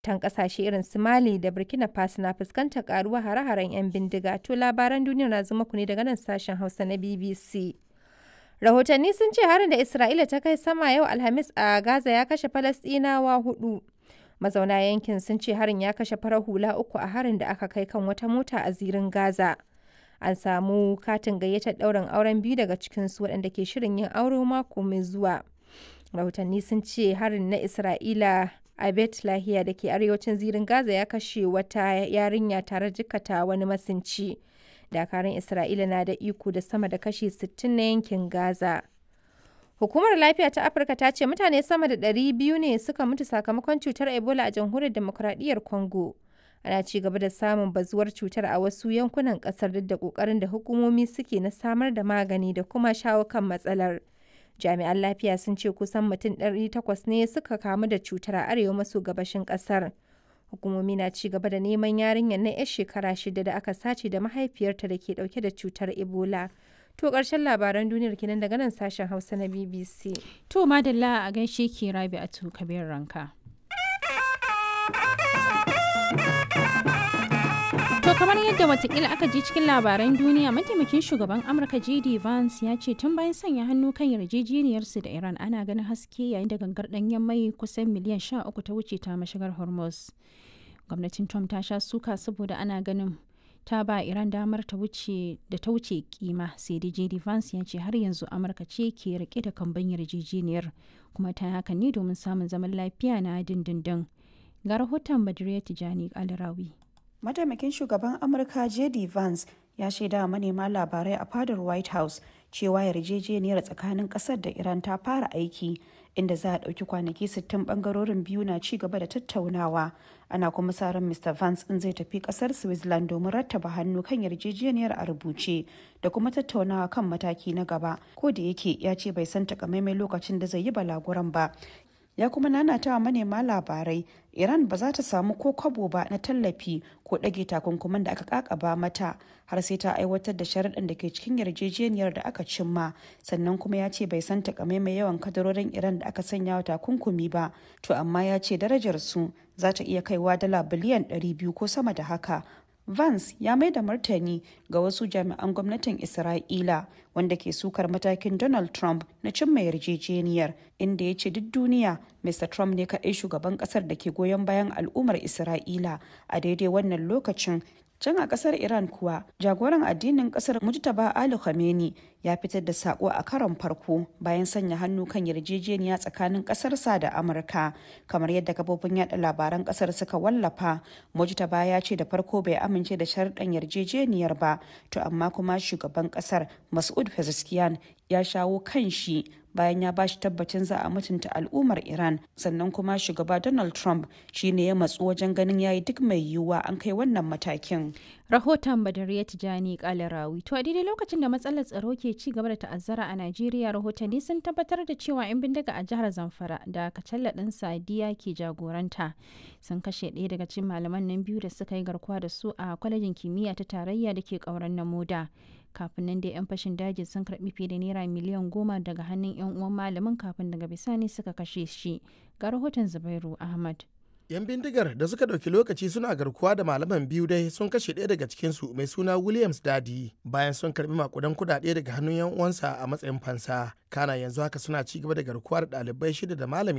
tan kasashe irin su Mali da Burkina Faso na fuskantar karuwa hare-haren 'yan bindiga. To labaran duniya na zuma ku ne daga nan sashen Hausa na BBC. Rahotanni sun ce harin da Isra'ila ta kai sama yau Alhamis a Gaza ya kashe Falasɗinawa hudu. Mazauna yankin sun ce harin ya kashe farar hula uku a harin da aka kai kan wata mota a zirin Gaza. An samu katin gayyatar ɗaurin auren biyu daga cikinsu waɗanda ke shirin yin aure mako mai zuwa. Rahotanni sun ce harin na Isra'ila a Bet Lahiya da ke arewacin zirin Gaza ya kashe wata yarinya tare jikata wani masinci. Dakarun Isra'ila na da iko da sama da kashi 60 na yankin Gaza. Hukumar Lafiya ta Afirka ta ce mutane sama da 200 ne suka mutu sakamakon cutar Ebola a jamhuriyar demokuraɗiyyar Congo. Ana ci gaba da samun bazuwar cutar a wasu yankunan ƙasar duk da ƙoƙarin da hukumomi suke na samar da magani da kuma shawo kan matsalar. Jami'an lafiya sun ce kusan mutum 800 ne suka kamu da cutar a arewa maso gabashin ƙasar. Hukumomi na ci gaba da neman yarinyar na 'yar shekara shida da aka sace da mahaifiyarta da ke dauke da cutar Ebola. To ƙarshen labaran duniyar kenan daga nan sashen Hausa na BBC. To madalla a gaishe ki rabi a kabir ranka. To kamar yadda watakila aka ji cikin labaran duniya mataimakin shugaban Amurka JD Vance ya ce tun bayan sanya hannu kan yarjejeniyarsu da Iran ana ganin haske yayin da gangar ɗanyen mai kusan miliyan 13 ta wuce ta mashigar Hormuz. Gwamnatin Trump ta sha suka saboda ana ganin ta ba Iran damar ta wuce da ta wuce kima sai dai JD Vance ya ce har yanzu Amurka ce ke rike da kamban yarjejeniyar kuma ta hakan ne domin samun zaman lafiya na dindindin. Ga rahoton Badriya Tijani Alrawi. mataimakin shugaban amurka jd vance ya shaida manema labarai a fadar white house cewa yarjejeniyar tsakanin kasar da iran ta fara aiki inda za a ɗauki kwanaki 60 bangarorin biyu na ci gaba da tattaunawa ana kuma sa ran mr vance in zai tafi kasar switzerland domin rattaba hannu kan yarjejeniyar a rubuce da kuma tattaunawa kan mataki na gaba ko da yake ya ce bai san takamaimai lokacin da zai yi balaguran ba ya kuma nanata wa manema labarai iran ba za ta samu ko kwabo ba na tallafi ko ɗage takunkuman da aka kakaba mata har sai ta aiwatar da sharaɗin da ke cikin yarjejeniyar da aka cimma sannan kuma ya ce bai san takamaimai yawan kadarorin iran da aka sanya wa takunkumi ba to amma ya ce darajar su za ta iya kaiwa dala biliyan 200 ko sama da haka Vance ya mai da martani ga wasu jami'an gwamnatin Isra'ila wanda ke sukar matakin Donald Trump na cimma yarjejeniyar inda ya ce duk duniya Mr. Trump ne kaɗai shugaban ƙasar da ke goyon bayan al'ummar Isra'ila a daidai wannan lokacin Can a kasar Iran kuwa, jagoran addinin kasar Mujtaba Ali Khamenei ya fitar da sako a karon farko bayan sanya hannu kan yarjejeniya tsakanin kasarsa da Amurka. Kamar yadda kafofin yada labaran kasar suka wallafa, Mujtaba ya ce da farko bai amince da sharɗan yarjejeniyar ba, to amma kuma shugaban kasar Mas'ud Pezeshkian ya shawo kan shi bayan ya bashi tabbacin za a mutunta al'ummar Iran sannan kuma shugaba Donald Trump shine ya matsu wajen ganin yayi duk mai yiwuwa an kai wannan matakin. Rahoton Badariya Tijani Kalarawi. To a daidai lokacin da matsalar tsaro ke ci gaba da ta'azzara a Najeriya rahotanni sun tabbatar da cewa 'yan bindiga a jihar Zamfara da Kacalla ɗin Sadiya ke jagoranta sun kashe ɗaya daga cikin malaman nan biyu da suka yi garkuwa da su a kwalejin kimiyya ta tarayya da ke ƙauren na moda. kafin nan dai 'yan fashin daji sun karbi fiye da naira miliyan goma daga hannun 'yan uwan malamin kafin daga bisani suka kashe shi ga rahoton zubairu ahmad 'yan bindigar da suka ɗauki lokaci suna garkuwa da malaman biyu dai sun kashe ɗaya daga cikinsu mai suna williams dadi bayan sun karbi makudan kudade daga hannun 'yan uwansa a matsayin fansa kana yanzu haka suna ci gaba da garkuwa da ɗalibai shida da malami